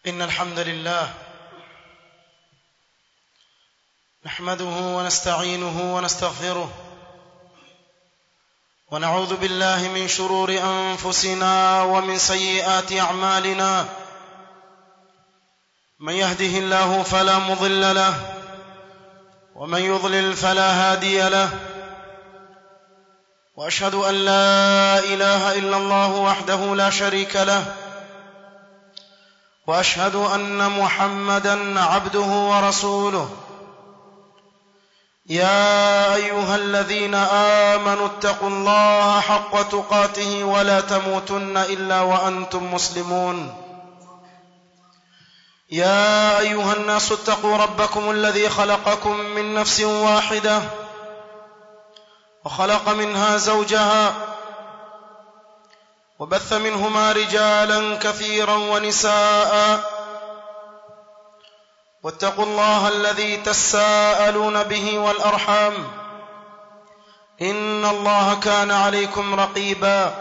إن الحمد لله نحمده ونستعينه ونستغفره ونعوذ بالله من شرور أنفسنا ومن سيئات أعمالنا من يهده الله فلا مضل له ومن يضلل فلا هادي له واشهد ان لا اله الا الله وحده لا شريك له واشهد ان محمدا عبده ورسوله يا ايها الذين امنوا اتقوا الله حق تقاته ولا تموتن الا وانتم مسلمون يا ايها الناس اتقوا ربكم الذي خلقكم من نفس واحده وخلق منها زوجها وبث منهما رجالا كثيرا ونساء واتقوا الله الذي تساءلون به والارحام ان الله كان عليكم رقيبا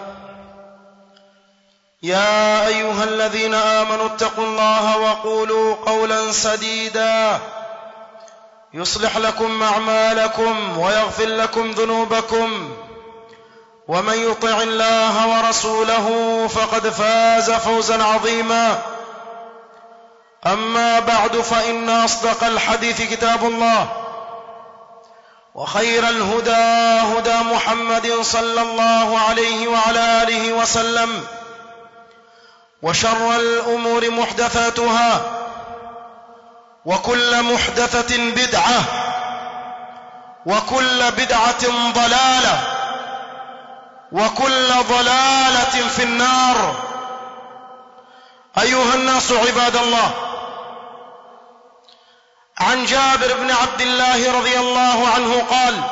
يا ايها الذين امنوا اتقوا الله وقولوا قولا سديدا يصلح لكم اعمالكم ويغفر لكم ذنوبكم ومن يطع الله ورسوله فقد فاز فوزا عظيما اما بعد فان اصدق الحديث كتاب الله وخير الهدى هدى محمد صلى الله عليه وعلى اله وسلم وشر الامور محدثاتها وكل محدثه بدعه وكل بدعه ضلاله وكل ضلاله في النار ايها الناس عباد الله عن جابر بن عبد الله رضي الله عنه قال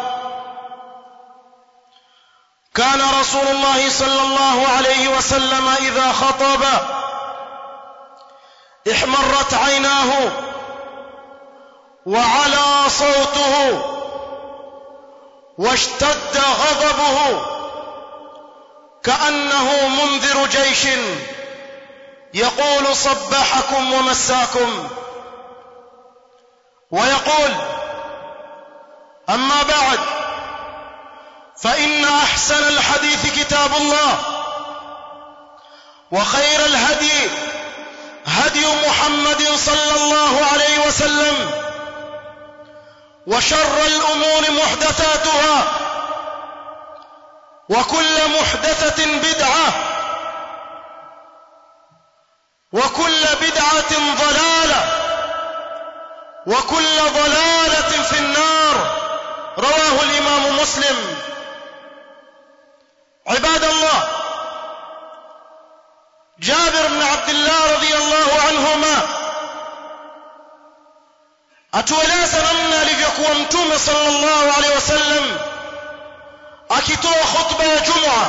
كان رسول الله صلى الله عليه وسلم اذا خطب احمرت عيناه وعلى صوته واشتد غضبه كانه منذر جيش يقول صبحكم ومساكم ويقول اما بعد فان احسن الحديث كتاب الله وخير الهدي هدي محمد صلى الله عليه وسلم وشر الامور محدثاتها وكل محدثه بدعه وكل بدعه ضلاله وكل ضلاله في النار رواه الامام مسلم عباد الله جابر بن عبد الله رضي الله عنهما atueleza namna alivyokuwa mtume sallallahu alaihi wasallam akitoa khutba ya jumua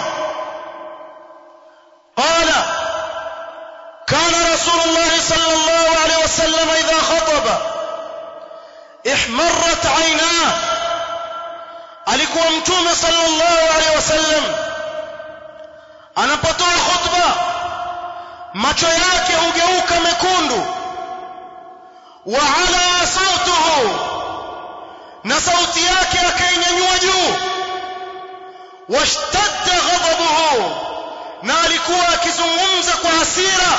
qala kana rasulullah sallallahu alaihi wasallam idha khataba ihmarrat aynah alikuwa mtume sallallahu alaihi wasallam anapotoa khutba macho yake hugeuka mekundu wa ala sautuhu na sauti yake akainyanyua juu washtadda ghadabuhu na alikuwa akizungumza kwa hasira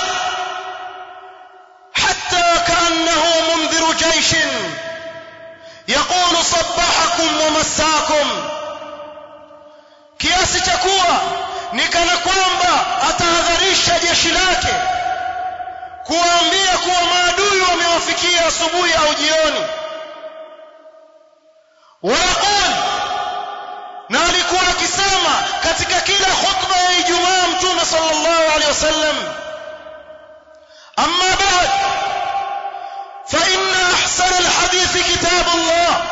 hatta kaannahu mundhiru jaishin yaqulu sabbahakum wa massakum kiasi cha kuwa ni kana kwamba atahadharisha jeshi lake kuwaambia kuwa maadui wamewafikia asubuhi au jioni wayaqul na alikuwa akisema katika kila khutba ya ijumaa mtume sallallahu alaihi wasallam amma ba'd fa inna ahsana alhadith kitab Allah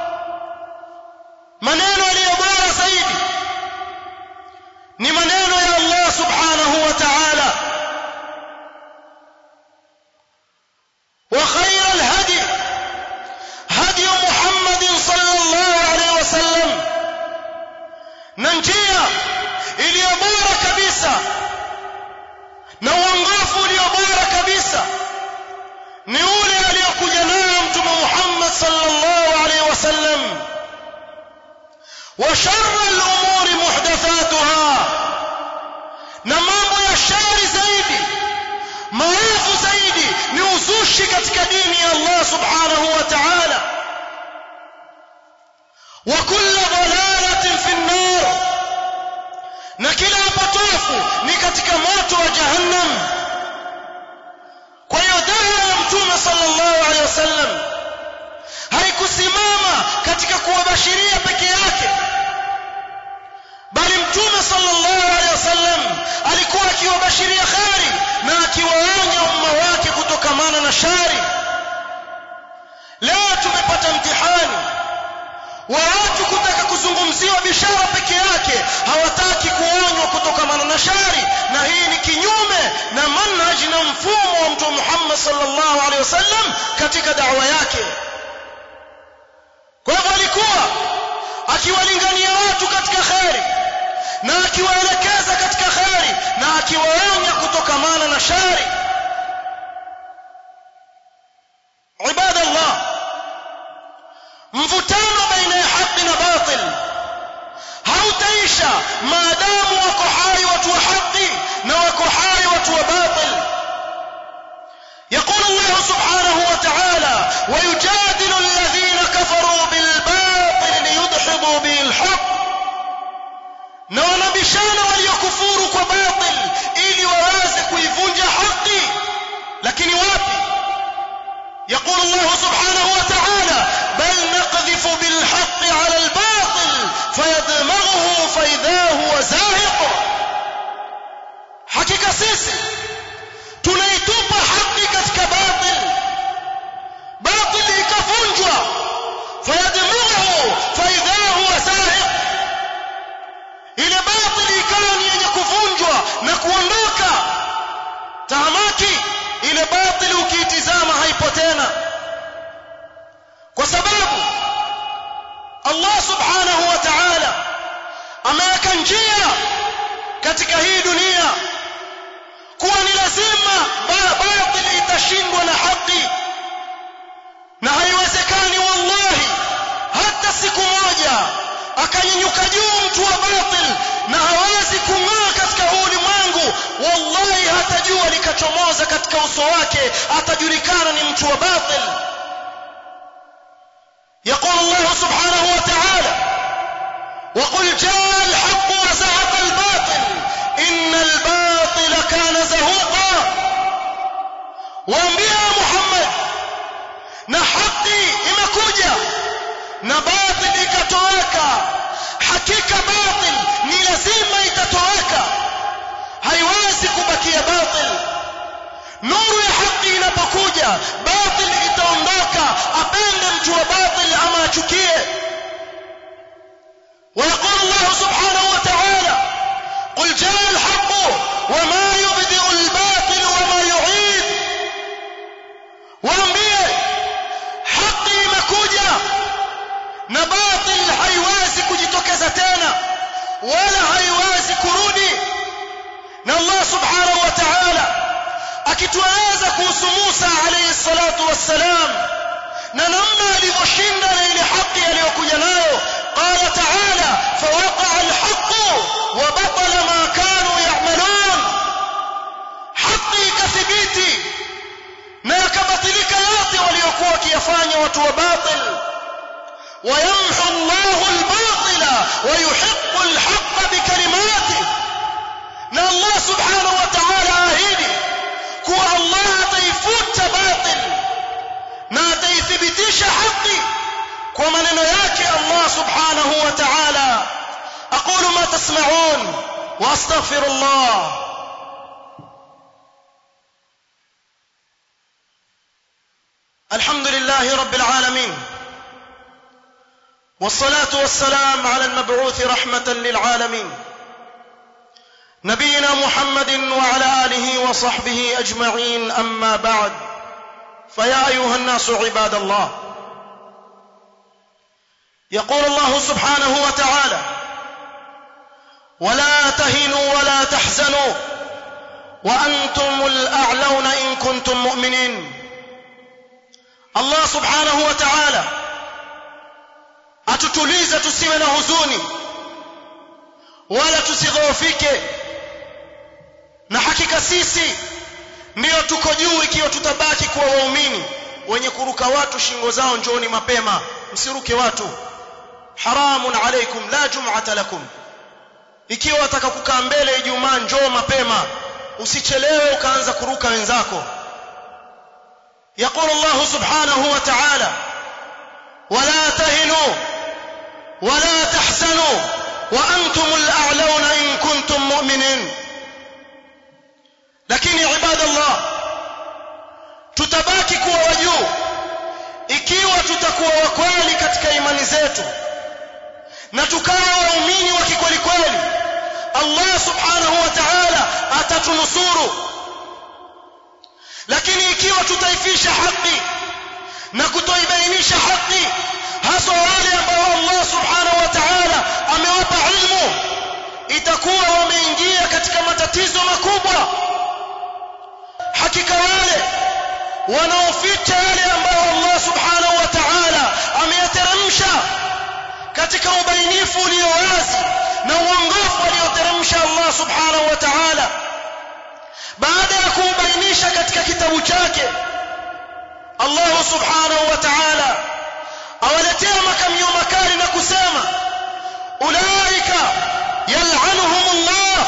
maneno yaliyo bora zaidi ni maneno ya Allah subhanahu wa ta'ala وخير الهدي هدي محمد صلى الله عليه وسلم ننجيا iliyo bora kabisa na وشر الأمور محدثاتها na mambo ya shari zaidi maovu zaidi ni uzushi katika dini ya Allah subhanahu wa ta'ala wa kullu dalalatin fi an-nar na kila upotofu ni katika moto wa jahannam kwa hiyo da'wa ya mtume sallallahu alaihi wasallam haikusimama katika kuwabashiria peke yake bali mtume sallallahu alaihi wasallam alikuwa akiwabashiria khari na akiwaonya umma wake kutokamana na shari leo tumepata mtihani wa watu kutaka kuzungumziwa bishara peke yake hawataki kuonywa kutokamana na shari na hii ni kinyume na manhaji na mfumo wa mtume Muhammad sallallahu alaihi wasallam katika da'wa yake kwa hivyo alikuwa akiwalingania watu katika kheri na akiwaelekeza katika kheri na akiwaonya kutokamana na shari ibadallah mvutano baina ya haki na batil hautaisha maadamu wako hai watu wa haki na wako hai watu wa batil يقول الله سبحانه وتعالى ويجادل الذين كفروا بالباطل ليدحضوا به الحق na wanabishana waliokufuru kwa batil ili waweze kuivunja haki lakini wapi يقول الله سبحانه وتعالى بل نقذف بالحق على الباطل فيدمغه فإذا هو زاهق حقيقة سيسي tunaitupa haki katika batil batil ikavunjwa fayadmughu faidha huwa zahiq ile batil ikawa ni yenye kuvunjwa na kuondoka tahamaki ile batil ukiitizama haipo tena kwa sababu Allah subhanahu wa ta'ala ameweka njia katika hii dunia kuwa ni lazima batil itashindwa na haki na haiwezekani wallahi hata siku moja akanyanyuka juu mtu wa batil na hawezi kung'aa katika huu ulimwengu wallahi hata jua likachomoza katika uso wake atajulikana ni mtu wa batil يقول الله سبحانه وتعالى وقل جاء الحق وزهق الباطل إن الباطل كان زهوقا وانبيا محمد na haki imekuja na batil ikatoweka hakika batil ni lazima itatoweka haiwezi kubakia batil nuru ya haki inapokuja batil itaondoka apende mtu wa batil ama achukie ويقول الله سبحانه وتعالى قل جاء الحق وما يبدئ الباطل وما يعيد waambie haki imekuja na batil haiwezi kujitokeza tena wala haiwezi kurudi na Allah subhanahu wa ta'ala akitueleza kuhusu Musa alayhi salatu wassalam na namna alivyoshinda na ile haki aliyokuja nayo qala ta'ala fawaqa alhaq wa batala ma kanu ya'malun haki ikathibiti na yakabatilika yote waliokuwa wakiyafanya watu wa batil ويمحو الله الباطل ويحق الحق بكلماته na Allah subhanahu wa ta'ala ahidi kuwa Allah ataifuta batil na ataithibitisha haki kwa maneno yake Allah subhanahu wa ta'ala aqulu ma tasma'un wa astaghfirullah الحمد لله رب العالمين والصلاة والسلام على المبعوث رحمة للعالمين نبينا محمد وعلى آله وصحبه أجمعين أما بعد فيا أيها الناس عباد الله يقول الله سبحانه وتعالى ولا تهنوا ولا تحزنوا وأنتم الأعلون إن كنتم مؤمنين Allah subhanahu wa ta'ala atutulize tusiwe na huzuni wala tusidhoofike na hakika sisi ndiyo tuko juu ikiwa tutabaki kuwa waumini wenye kuruka watu shingo zao njooni mapema msiruke watu haramun alaikum la jum'ata lakum ikiwa wataka kukaa mbele ijumaa njoo mapema usichelewe ukaanza kuruka wenzako يقول الله سبحانه وتعالى ولا تهنوا ولا تحزنوا وأنتم الأعلون إن كنتم مؤمنين لكن عباد الله tutabaki kuwa wajuu ikiwa tutakuwa wakweli katika imani zetu na tukawa waumini wa kikweli kweli Allah subhanahu wa ta'ala atatunusuru lakini ikiwa tutaifisha haki na kutoibainisha haki hasa wale ambao Allah subhanahu wa ta'ala amewapa ilmu itakuwa wameingia katika matatizo makubwa hakika wale wanaoficha yale ambayo Allah subhanahu wa ta'ala ameyateremsha katika ubainifu ulio wazi na uongofu alioteremsha Allah subhanahu wa ta'ala baada ya kuubainisha katika kitabu chake Allah subhanahu wa ta'ala awaletea makamio makali na kusema ulaika yal'anuhum Allah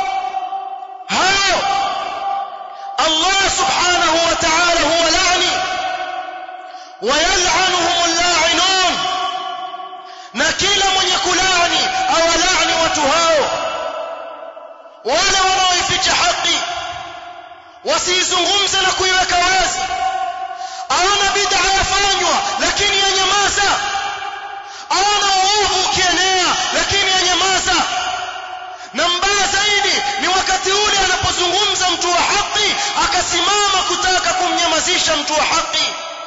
hao Allah subhanahu wa ta'ala huwa la'ni wa yal'anuhum al-la'inun na kila mwenye kulani awalani watu hao wale wanaoificha haki wasiizungumze na kuiweka wazi aona bid'a yafanywa lakini yanyamaza aona uovu ukienea lakini yanyamaza na mbaya zaidi ni wakati ule anapozungumza mtu wa haki akasimama kutaka kumnyamazisha mtu wa haki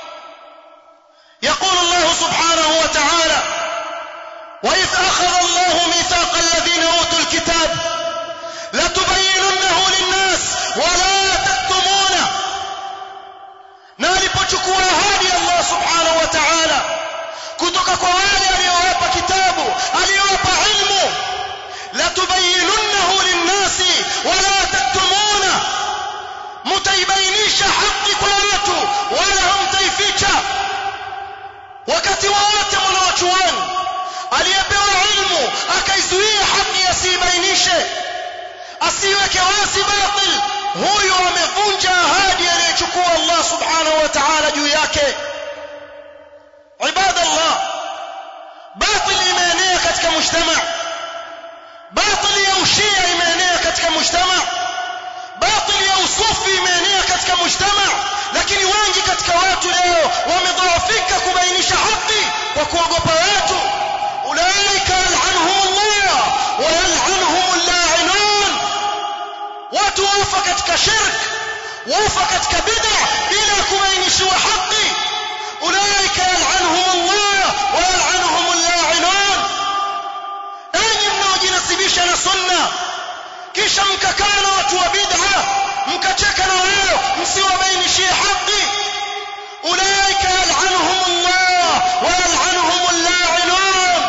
يقول الله سبحانه وتعالى وإذ أخذ الله ميثاق الذين أوتوا الكتاب لتبيننه للناس ولا تكتمونه na alipochukua ahadi Allah subhanahu wa ta'ala kutoka kwa wale aliyowapa kitabu aliyowapa ilmu la tubayyinunnahu linnasi wala taktumuna mutaibainisha haki kwa watu wala hamtaificha wakati wowote mwanawachuoni aliyepewa ilmu akaizuia haki asibainishe asiweke wazi batil huyo amevunja ahadi aliyochukua Allah subhanahu wa ta'ala juu yake ibadallah batil imeenea katika mujtama batil ya ushia imeenea katika mujtama batil ya usufi imeenea katika mujtama lakini wengi katika watu leo wamedhoofika kubainisha haki kwa kuogopa watu ulaika yal'anuhum Allah wa yal'anuhum al-la'inun watu wafa katika shirk wafa katika bid'a bila kubainishiwa haki ulaika yal'anuhum Allah wa yal'anuhum al-la'inun enyi mnaojinasibisha na sunna kisha mkakaa na watu wa bid'a mkacheka na wao msiwabainishie haki ulaika yal'anuhum Allah wa yal'anuhum al-la'inun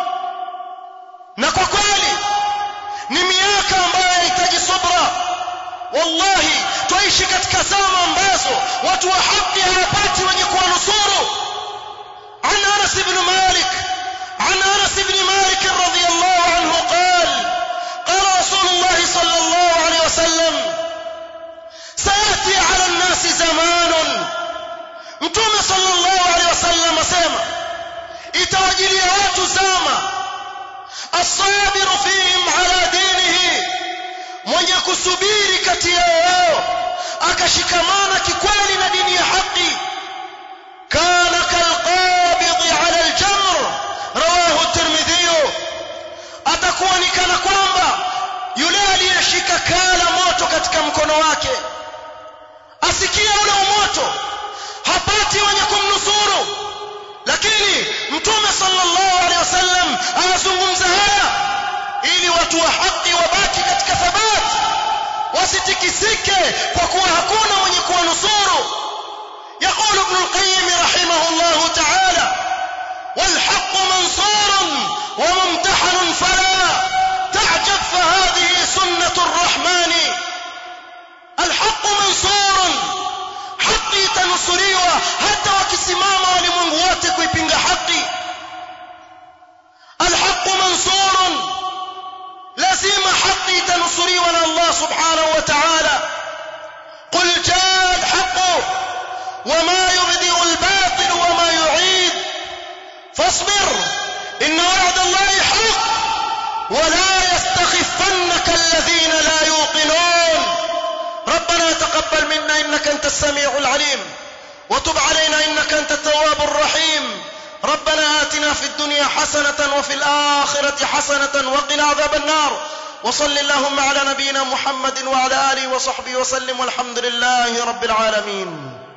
na kwa kweli ni miaka ambayo inahitaji subra wallahi twaishi katika zama ambazo watu wa haki hawapati wenye kuwanusuru عن انس بن مالك عن انس بن مالك رضي الله عنه قال قال رسول الله صلى الله عليه وسلم سياتي على الناس زمان متوم صلى الله عليه وسلم اسمع itawajilia watu zama الصابر فيهم على دينه mwenye kusubiri kati yao akashikamana kikweli na dini ya haki kana kalqabid ala aljamr rawahu at-tirmidhi atakuwa ni kana kwamba yule aliyeshika kala moto katika mkono wake asikia ule moto hapati wenye kumnusuru lakini mtume sallallahu alaihi wasallam anazungumza haya ili watu wa haki wabaki katika thabati wasitikisike kwa kuwa hakuna mwenye kuwanusuru يقول ابن القيم رحمه الله تعالى والحق منصور وممتحن فلا تعجب فهذه سنة الرحمن الحق منصور haki itanusuriwa hata wakisimama walimwengu wote kuipinga haki alhaqu mansurun lazima haki itanusuriwa na Allah subhanahu wa ta'ala qul jaa alhaq wama yubdi albatil wama yu'id fasbir inna wa'da Allah haqq ولا يستخفنك الذين لا يوقنون ربنا تقبل منا انك انت السميع العليم وتب علينا انك انت التواب الرحيم ربنا آتنا في الدنيا حسنة وفي الآخرة حسنة وقنا عذاب النار وصل اللهم على نبينا محمد وعلى آله وصحبه وسلم والحمد لله رب العالمين